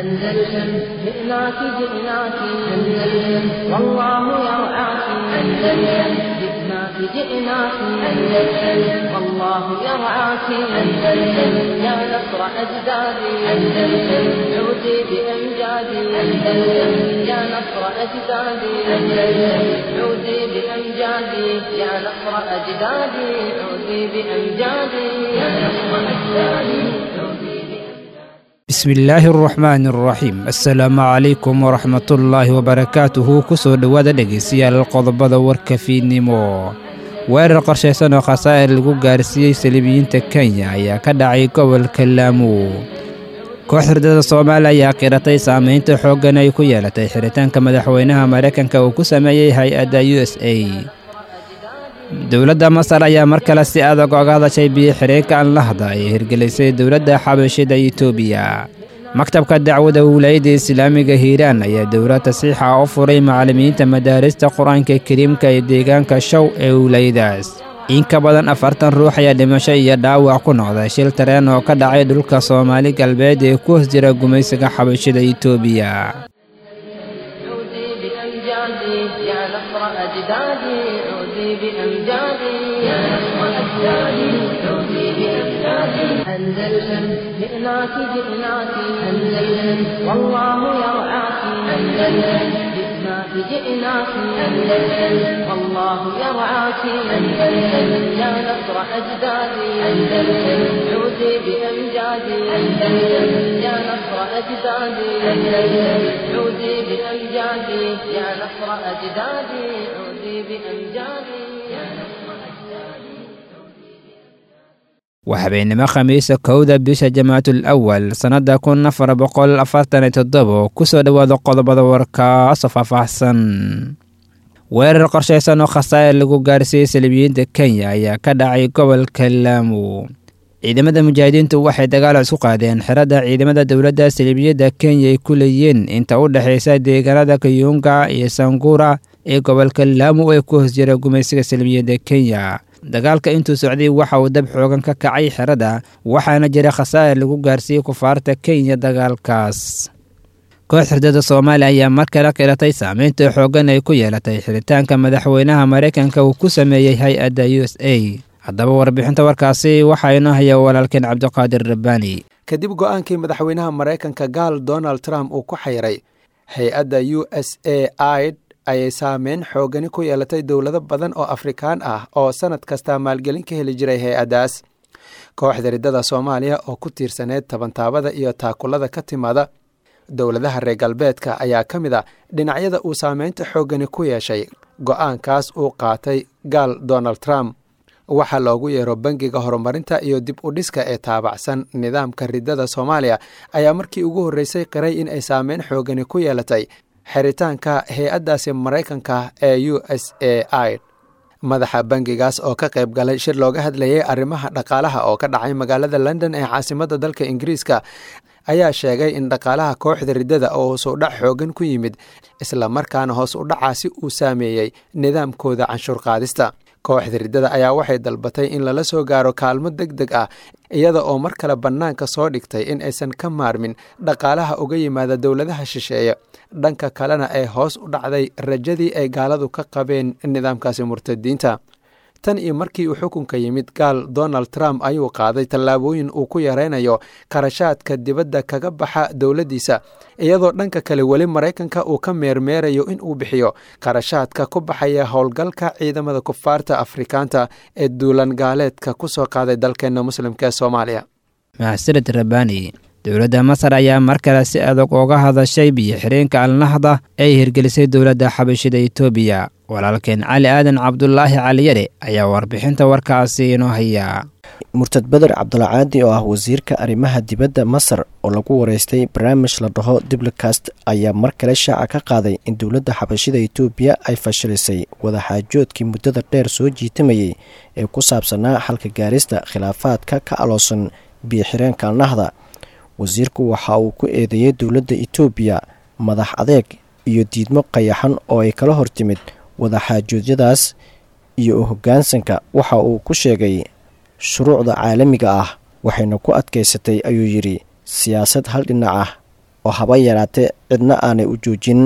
أندلسن جئناك جئناك أندلسن والله يرعاك أندلسن جئناك جئناك أندلسن والله يرعاك أندلسن يا نصر أجدادي أندلسن عودي بأمجادي أندلسن يا نصر أجدادي أندلسن عودي بأمجادي يا نصر أجدادي عودي بأمجادي يا نصر أجدادي عودي بأمجادي bismillaahi araxmaani araxiim assalaamu calaykum waraxmatullaahi wabarakaatuhu kusoo dhowaada dhegaystayaal qodobada warka fiidnimo weerar qorshaysan oo khasaa'ir lagu gaarsiiyey saliibiyiinta kenya ayaa ka dhacay gobolka laamu koox hurdada soomaaliya ayaa qiratay saamaynta xooggan ay ku yeelatay xiritaanka madaxweynaha maraykanka uu ku sameeyey hay-adda u s a dowladda masar ayaa mar kale si adag oga hadashay biyo xireenka anlahda ay hirgelisay dowladda xabashida etoobiya maktabka dacwada wilaayadda islaamiga hiiraan ayaa dowlad tasiixa u furay macallimiinta madaarista qur-aanka kariimka ee deegaanka show ee wilaayadaas in ka badan afartan ruux ayaa dhimasho iyo dhaawac ku noqday shil tareen oo ka dhacay dhulka soomaali galbeed ee ku hoos jira gumaysiga xabashida etoobiya عودي بأمجادي يا نصر أجدادي عودي بأمجادي يا نصر أجدادي عودي بأمجادي أندلسن جئناك جئناك أندلسن والله يرعاك أندلسن جئناك جئناك أندلسن والله يرعاك أندلسن يا نصر أجدادي أندلسن عودي بأمجادي أندلسن يا نصر أجدادي أندلسن عودي بأمجادي يا نصر أجدادي عودي بأمجادي يا نصر أجدادي waa habeennimo khamiisa kowda bisha jamaatul awal sannadda kun afar boqol afartan iyo toddobo kusoo dhowaada qodobada warkaasoo faahfaahsan weerar qorshaysan oo khasaa'ir lagu gaarsiiyey saliibiyiinta kenya ayaa ka dhacay gobolka laamu ciidamada mujaahidiintu waxay dagaal isku qaadeen xeradda ciidamada dowladda saliibiyadda kenya ay ku leeyihiin inta u dhexaysa deegaanada kayuunga iyo sanguura ee gobolka laamu ee ku hoos jira gumaysiga saliibiyadda kenya dagaalka intuu socday waxa uu dab xoogan ka kacay xeradda waxaana jira khasaa'ir lagu gaarsiiyey kufaarta kenya dagaalkaas koox hurdada soomaaliya ayaa mar kale qiratay saameynta xooggan ay ku yeelatay xiritaanka madaxweynaha maraykanka uu ku sameeyey hay-adda u s a haddaba warbixinta warkaasi waxaa inoo haya walaalkeen cabdiqaadir rabbaani kadib go-aankii madaxweynaha maraykanka gaal donald trump uu ku xayray hay-adda u s a id ayay saameyn xoogani ku yeelatay dowlado badan oo afrikaan ah oo sanad kasta maalgelin ka heli jiray hay-addaas kooxda riddada soomaaliya oo ku tiirsaneyd tabantaabada iyo taakulada ka timaada dowladaha reer galbeedka ayaa ka mid a dhinacyada uu saameynta xoogani ku yeeshay go-aankaas uu qaatay gaal donald trump waxaa loogu yeero bangiga horumarinta iyo dib u dhiska ee taabacsan nidaamka riddada soomaaliya ayaa markii ugu horreysay qiray in ay saameyn xoogani ku yeelatay xiritaanka hay-addaasi maraykanka ee u s a i madaxa bangigaas oo ka qayb galay shir looga hadlayay arrimaha dhaqaalaha oo ka dhacay magaalada london ee caasimadda dalka ingiriiska ayaa sheegay in dhaqaalaha kooxda riddada oo hoos u dhac xoogan ku yimid isla markaana hoos u dhacaasi uu saameeyey nidaamkooda canshuur qaadista kooxda riddada ayaa waxay dalbatay in lala soo gaaro kaalmo deg deg ah iyada oo mar kale bannaanka soo dhigtay in aysan ka maarmin dhaqaalaha uga yimaada dowladaha shisheeye dhanka kalena ee hoos u dhacday rajadii ay gaaladu ka qabeen nidaamkaasi murtadiinta tan iyo markii uu xukunka yimid gaal donald trump ayuu qaaday tallaabooyin uu ku yaraynayo qarashaadka dibadda kaga baxa dowladdiisa iyadoo dhanka kale weli maraykanka uu ka meermeerayo in uu bixiyo qarashaadka ku baxaya howlgalka ciidamada kufaarta afrikaanta ee duulan gaaleedka ku soo qaaday dalkeenna muslimka ee soomaaliya mahadsanid rabbaani dowladda masar ayaa mar kale si adag uga hadashay biyo xireenka alnahda ee hirgelisay dowladda xabashida etoobiya walaalkeen cali aadan cabdulaahi caliyare ayaa warbixinta warkaasi inoo hayaa murtad beder cabdulcaadi oo ah wasiirka arrimaha dibadda masar oo lagu wareystay barnaamij la dhaho diblicast ayaa mar kale shaaca ka qaaday in dowladda xabashida etoobiya ay fashilisay wadaxaajoodkii muddada dheer soo jiitamayey ee ku saabsanaa xalka gaarista khilaafaadka ka aloosan biyo xireenka alnahda wasiirku waxa uu ku eedeeyey dowladda etoobiya madax adeeg iyo diidmo qayaxan oo ay kala hortimid wadaxaajoodyadaas iyo u hoggaansanka waxa uu ku sheegay shuruucda caalamiga ah waxayna ku adkaysatay ayuu yidhi siyaasad hal dhinac ah oo haba yaraatee cidna aanay u joojin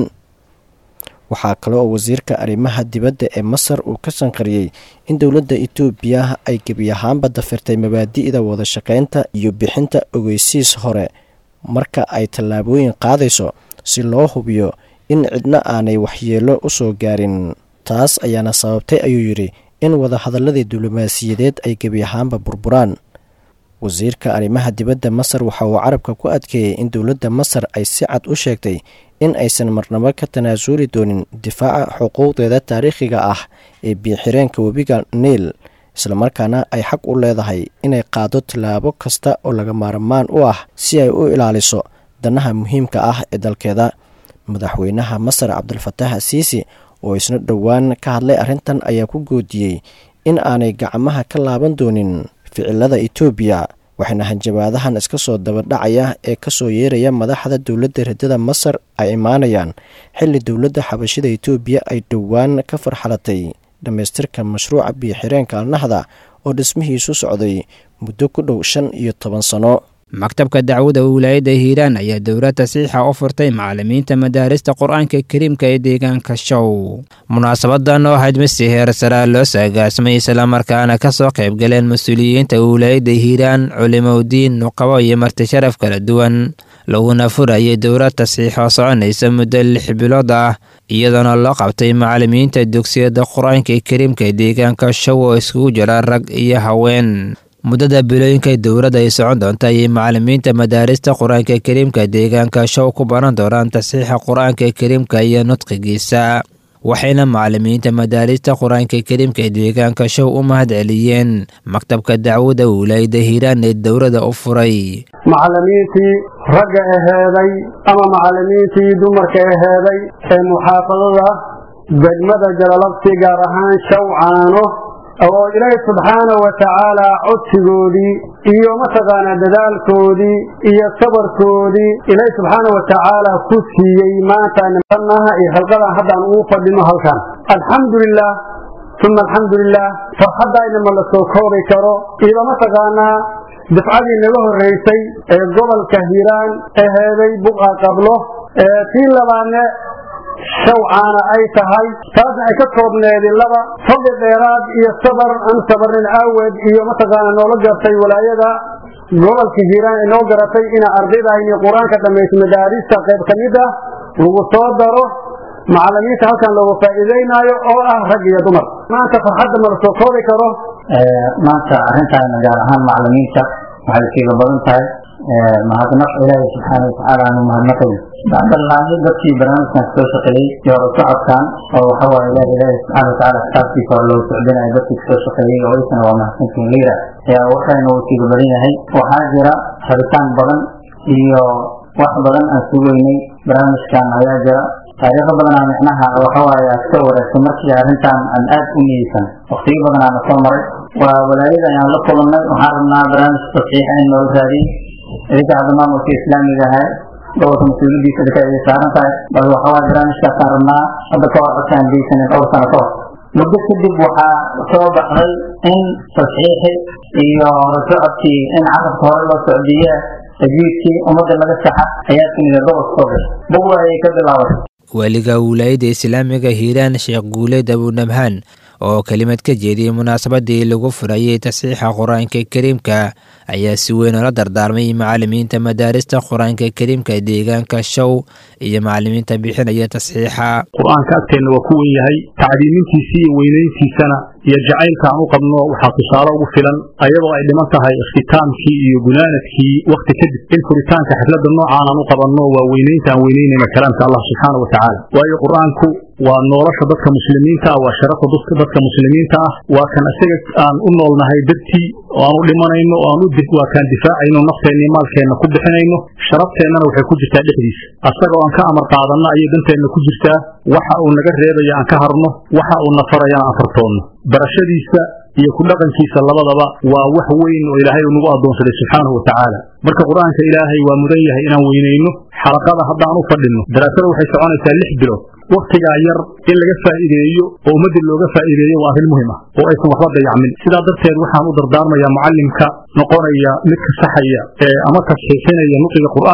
waxaa kale oo wasiirka arrimaha dibadda ee masar uu ka sanqariyey in dowladda etoobiya ay gebi ahaanba dafirtay mabaadi'da wada shaqaynta iyo bixinta ogeysiis hore marka ay tallaabooyin qaadayso si loo hubiyo in cidna aanay waxyeello u soo gaarin taas ayaana sababtay ayuu yidhi in wadahadalladii diblomaasiyadeed ay gebi ahaanba burburaan wasiirka arrimaha dibadda masar waxa uu carabka ku adkeeyey in dowladda masar ay si cad u sheegtay in aysan marnabo ka tanaasuli doonin difaaca xuquuqdeeda taariikhiga ah ee biixireenka webiga niil islamarkaana ay xaq u leedahay inay qaado tallaabo kasta oo laga maarmaan u ah si ay u ilaaliso danaha muhiimka ah ee dalkeeda madaxweynaha masar cabdulfataax asiisi oo isna dhowaan ka hadlay arrintan ayaa ku goodiyey in aanay gacmaha ka laaban doonin ficilada etoobiya waxaana hanjabaadahan iska soo dabadhacaya ee kasoo yeeraya madaxda dowladda riddada masar ay imaanayaan xilli dowladda xabashida etoobiya ay dhowaan ka farxalatay dhammaystirka mashruuca biyo-xireenka alnahda oo dhismihiisu socday muddo ku dhow shan iyo toban sano maktabka dacwada wilaayadda hiiraan ayaa dowlad tasiixa u furtay macalimiinta madaarista qur-aanka kariimka ee deegaanka show munaasabadan oo ahayd misi heer saraa loo saagaasmay islamarkaana ka soo qaybgaleen mas-uuliyiinta wilaayadda hiiraan culimowdiin nuqabo iyo marti sharaf kala duwan laguna furayay dowlad tasiix oo soconaysa muddo lix bilood ah iyadoona loo qabtay macalimiinta dugsiyada qur-aanka kariimka deegaanka show oo iskugu jira rag iyo haween muddada bilooyinka dowladda ay socon doonta ayay macalimiinta madaarista qur-aanka kariimka deegaanka show ku baran doonaan tasiixa qur-aanka kariimka iyo nudqigiisa waxayna macalimiinta madaarista qur-aanka kariimka deegaanka show u mahad celiyeen maktabka dacwada wilaayada hiiraan ee dowladda u furay macalimiintii ragga aheeday ama macalimiintii dumarka aheeday ee muxaafadada degmada jalalabsi gaar ahaan shawcaano oo ilaahay subxaanahu wa tacaala codsigoodii iyo mataqaanaa dadaalkoodii iyo sabarkoodii ilaahay subxaana wa tacaala ku siiyey maanta nimanaha iyo xilqadan haddaan ugu fadhino halkan alxamdu lilah uma alxamdu lilah farxaddaayna ma la soo koobi karo iyo mataqaanaa dafcadii naga horreysay ee gobolka hiiraan aheeday buqa qablo tii labaadne shawcaana ay tahay taasna ay ka koobneedi laba fadli dheeraad iyo sabar aan sabarnin aaweed iyo mataqaana noola gartay walaayada gobolka hiiraan ay noo garatay ina ardaydaayni qur-aanka dhamaysa madaarista qayb ka mid ah lagu soo daro macalimiinta halkan loogu faa'iideynaayo oo ah rag iyo dumar maanta farxadda ma la soo koobi karo maanta arrintaana gaar ahaan macalimiinta waxay siiga badan tahay mahadnaq ilaahay subxaana watacaala aanu mahadnaqayn bacdallaahi dadkii barnaamijkan soo shaqeeyey iyo hore socodkan oo waxa waaye ilaah ilaahay subxaana watacaala kitaabkiisa hore loo socdinayo dadkii soo shaqeeyey oo isana waa mahadsantiin liira ayaa waxayna uu siiga badan yahay waxaa jira rabitaan badan iyo wax badan aan sugeynay barnaamijkan ayaa jira taariikho badanaa micnaha waxawaaye aad ka wareegtay markii arrintan aan aad u niyeysan waqtiyo badan aana soo maray waa walaayada ayaan la kulannay waxaan rabnaa barnaamij tasiixa in noola raadiyey idinka hadda maamulka islaamiga ahaa gobolka mas-uuliyadiisa idinka ay saaran tahay bal waxawaaye barnaamijkaasaan rabnaa hadda ka hor codkaan geysanin dhowr sano ka hor muddo kadib waxaa soo baxday in tasxiixi iyo horasocodkii in carabka hore loo socdiye tajwiidkii ummadda laga saxa ayaa timida gobolka soo gashay buwa ayay ka bilaabatay weliga wilaayadda islaamiga hiiraan sheekh guuleed abunabhaan oo kelimad ka jeediyey munaasabadii lagu furayey tasiixa qur-aanka kariimka ayaa si weyn oola dardaarmay macalimiinta madaarista qur-aanka kariimka deegaanka show iyo macalimiinta bixinaya tasxiixa qur-aanka agteenna waa ku wen yahay tacdiimintiisii iyo weynayntiisana iyo jacaylka aan u qabno waxaa tusaale ugu filan ayadoo ay dhiman tahay ikhtitaamkii iyo gunaanadkii wakhti kadib in furitaanka xafladda noocaan aan u qabanno waa weynaynta aan weynaynayna kalaamka allah subxaana wa tacaala waayo qur-aanku waa nolosha dadka muslimiinta ah waa sharafa dadka muslimiinta ah waa kan isaga aan u noolnahay dartii oo aan u dhimanayno oo aan waa kaan difaacayno nafteenna iyo maalkeenna ku bixinayno sharafteenana waxay ku jirtaa dhexdiisa asagoo aan ka amar qaadanno ayay danteenna ku jirtaa waxa uu naga reebaya aan ka harno waxa uu na farayana aan fartoonno barashadiisa iyo ku dhaqankiisa labadaba waa wax weyn oo ilaahay uu nagu addoonsaday subxaanahu wa tacaala marka qur-aanka ilaahay waa mudan yahay inaan weynayno xalaqada haddaan u fadhinno daraasada waxay soconaysaa lix bilood wakhtigaa yar in laga faa'iideeyo oo ummadda looga faa'iideeyo waa arrin muhim ah oo aysan waxba dayacmin sidaa darteed waxaan u dardaarmayaa mucallimka noqonaya midka saxaya ee ama tasxiixinaya nuqiga qur'aanka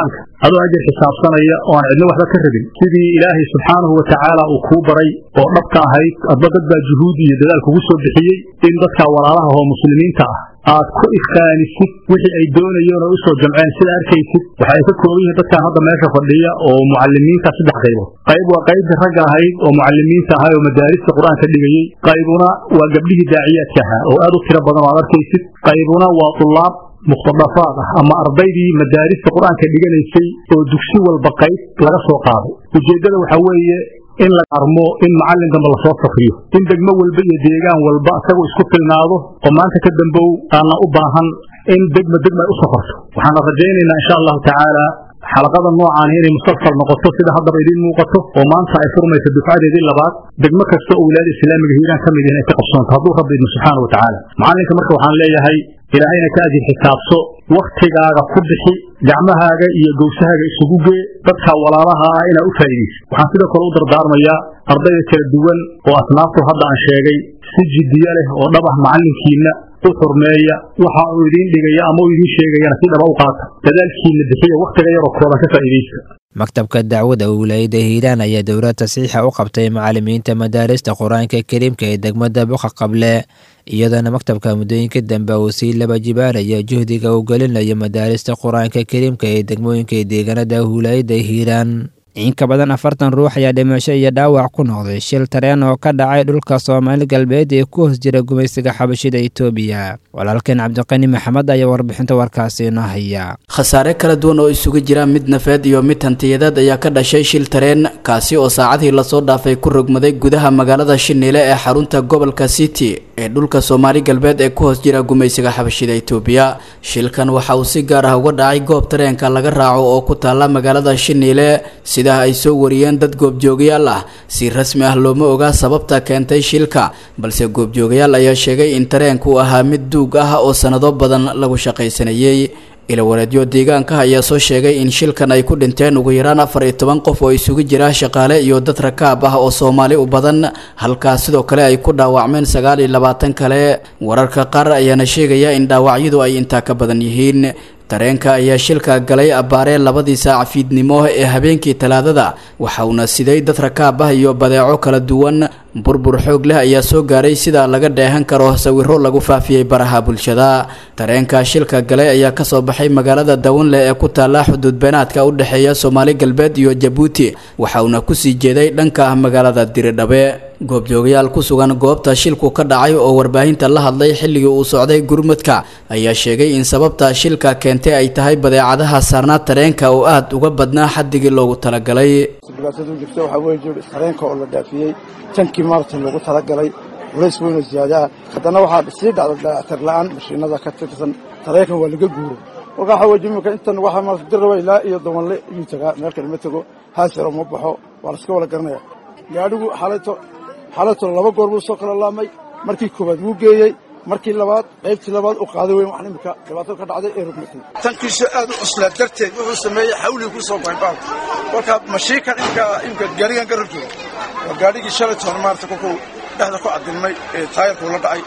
adoo ajar xisaabsanaya oo aan cidno waxba ka rabin sidii ilaahay subxaanahu wa tacaala uu kuu baray oo dhabka ahayd adba dad baa juhuud iyo dadaal kugu soo bixiyey in dadka walaalaha oo muslimiinta ah aad ku ifkaanisid wixii ay doonayeen oo usoo jamceen sida arkaysid waxa ay ka kooban yihiin dadkan hadda meesha fadhiya oo mucalimiinta saddex qaybood qayb waa qaybtii ragga ahayd oo mucalimiinta ahaa oo madaarista qur-aanka dhigayey qaybuna waa gabdhihii daaciyaadka ahaa oo aad u tiro badan oo aad arkaysid qaybuna waa tulaab muqtadafaad ah ama ardaydii madaarista qur-aanka dhiganaysay oo dugsi walba qayb laga soo qaaday ujeeddada waxaa weeye in la armo in macallin dambe lasoo safriyo in degmo walba iyo deegaan walba isagoo isku filnaado oo maanta ka dambow aanna u baahan in degma degma ay u safarto waxaana rajaynaynaa insha allahu tacaala xalaqada noocaani inay mustasal noqoto sida haddaba idiin muuqato oo maanta ay furmayso dufcadeedii labaad degmo kasta oo wilaayada islaamiga hiiraan ka mid yihin ay ka qabsoonto hadduu rabbi idmo subxaana wa tacaala macallinka marka waxaan leeyahay ilaahayna ka ajir xisaabso wakhtigaaga ku bixi gacmahaaga iyo gowsahaaga isugu gee dadka walaalaha ah inaa u faa'iidayso waxaan sidoo kale u dardaarmayaa ardayda kala duwan oo asnaaftu hadda aan sheegay si jiddiyo leh oo dhab ah macallinkiinna u xurmeeya waxa uu idiin dhigaya ama uu idiin sheegayana si dhaba u qaata dadaalkiinna bixiya wakhtiga yaroo kooban ka faa'iidaysta maktabka dacwada wilaayada hiiraan ayaa dowlad tasiixa u qabtay macalimiinta madaarista qur-aanka kariimka ee degmada buqa qable iyadoona maktabka muddooyinka dambe uu sii laba jibaaraya juhdiga uu gelinayo madaarista qur-aanka kariimka ee degmooyinka deegaanada wilaayada hiiraan in ka badan afartan ruux ayaa dhimasho iyo dhaawac ku noqday shil tareen oo ka dhacay dhulka soomaali galbeed ee ku hoos jira gumaysiga xabashida itoobiya walaalkeen cabdiqani maxamed ayaa warbixinta warkaasi inoo haya khasaare kala duwan oo isugu jira mid nafeed iyo mid hantiyadeed ayaa ka dhashay shil tareen kaasi oo saacadii lasoo dhaafay ku rogmaday gudaha magaalada shiniile ee xarunta gobolka city ee dhulka soomaali galbeed ee ku hoos jira gumaysiga xabashida itoobiya shilkan waxa uu si gaar ah uga dhacay goob tareenka laga raaco oo ku taalla magaalada shiniile sidaa ay soo wariyeen dad goobjoogayaal ah si rasmi ah looma ogaa sababta keentay shilka balse goobjoogayaal ayaa sheegay in tareenku ahaa mid duug ah oo sannado badan lagu shaqaysanayey ilawareedyo deegaanka ayaa soo sheegay in shilkan ay ku dhinteen ugu yaraan afar iyo toban qof oo isugu jira shaqaale iyo dad rakaab ah oo soomaali u badan halkaas sidoo kale ay ku dhaawacmeen sagaal iyo labaatan kale wararka qaar ayaana sheegaya in dhaawacyadu ay intaa ka badan yihiin tareenka ayaa shilka galay abbaaree labadii saac fiidnimo ee habeenkii talaadada waxa uuna siday dad rakaab ah iyo badeeco kala duwan burbur xoog leh ayaa soo gaaray sida laga dheehan karo sawiro lagu faafiyey baraha bulshada tareenka shilka galay ayaa kasoo baxay magaalada dawanle ee ku taalla xuduud beenaadka u dhexeeya soomaali galbeed iyo jabuuti waxa uuna kusii jeeday dhanka magaalada diridhabe goobjoogayaal ku sugan goobta shilku ka dhacay oo warbaahinta la hadlay xilligii uu socday gurmudka ayaa sheegay in sababta shilka keentay ay tahay badeecadaha saarnaa tareenka oo aad uga badnaa xaddigii loogu talagalay dhibaatadu jirta waxaa weeye tareenka oo la dhaafiyey tankii maarta loogu talagalay culays weyn oo ziyaadaha haddana waxaa sii dhacda dayactir la-aan mashiinada ka tirsan tareenkan waa laga guuro kolkaa waxaa weeye imika intan waxaa maarta dirraba ilaa iyo dawanle iyuu tagaa meel kale ma tego haasiro ma baxo waa la iska wada garanaya gaadhigu xalayto xalayto laba goor buu soo kala laamay markii koowaad wuu geeyey markii labaad qaybtii labaad u qaaday weyn waxaan imika dhibaato ka dhacday ee rugmatay tankiisu aad u cuslaa darteed wuxuu sameeyey xawlii ku soo baybaa kolkaa mashiinkan imka imka gaadhigan ka rarjooga waa gaadhigii shalaytoona maarata kolkuu dhexda ku cadilmay ee taayarkuu la dhacay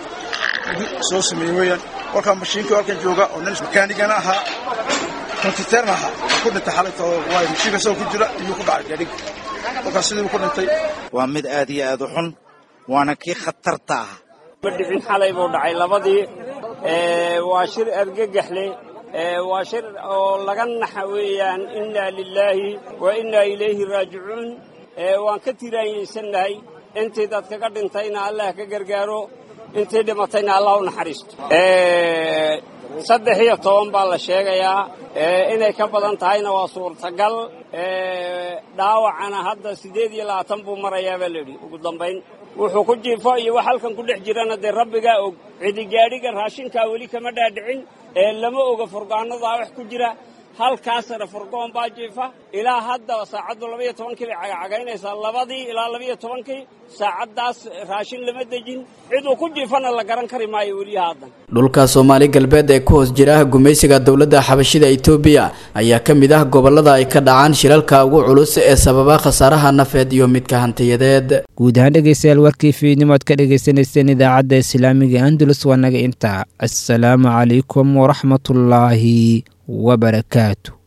soo sameeyey weeyaan kolkaa mashiinkii halkan jooga oo nin makaanigana ahaa kontiteerna ahaa ku dhintay xalayto waayo mashiinka isagoo ku jira iyuu ku dhacay gaadhiga kolkaas sidii ku dhintay waa mid aad iyo aad u xun waana kii khatarta ah dhicin xalay buu dhacay labadii waa shir argagaxle waa shir oo laga naxa weeyaan innaa lilaahi wa innaa ilayhi raajicuun waan ka tiraanyaysannahay intii dadkaga dhintayna allah ka gargaaro intii dhimatayna allah u naxariisto saddex iyo toban baa la sheegayaa inay ka badan tahayna waa suurtagal dhaawacana hadda siddeed iyo labaatan buu marayaa baa layidhi ugu dambayn wuxuu ku jiifo iyo wax halkan ku dhex jirana dee rabbigaa og cidigaadhiga raashinkaa weli kama dhaadhicin ee lama oga furgaanadaa wax ku jira halkaasna furgoon baa jiifa ilaa hadda saacaddu labaiyo tobankii bay cagacagaynaysaa labadii ilaa labaiyo tobankii saacaddaas raashin lama dejin cid uu ku jiifana la garan kari maayo weliya haddan dhulka soomaali galbeed ee ku hoos jira gumaysiga dowladda xabashida itoobiya ayaa ka mid ah gobollada ay ka dhacaan shilalka ugu culus ee sababa khasaaraha nafeed iyo midka hantiyadeed guud ahaan dhegeystayaal warkii fiidnimood ka dhegeysaneyseen idaacadda islaamiga andalus waa naga intaa assalaamu calaykum waraxmatullaahi wabarakaatu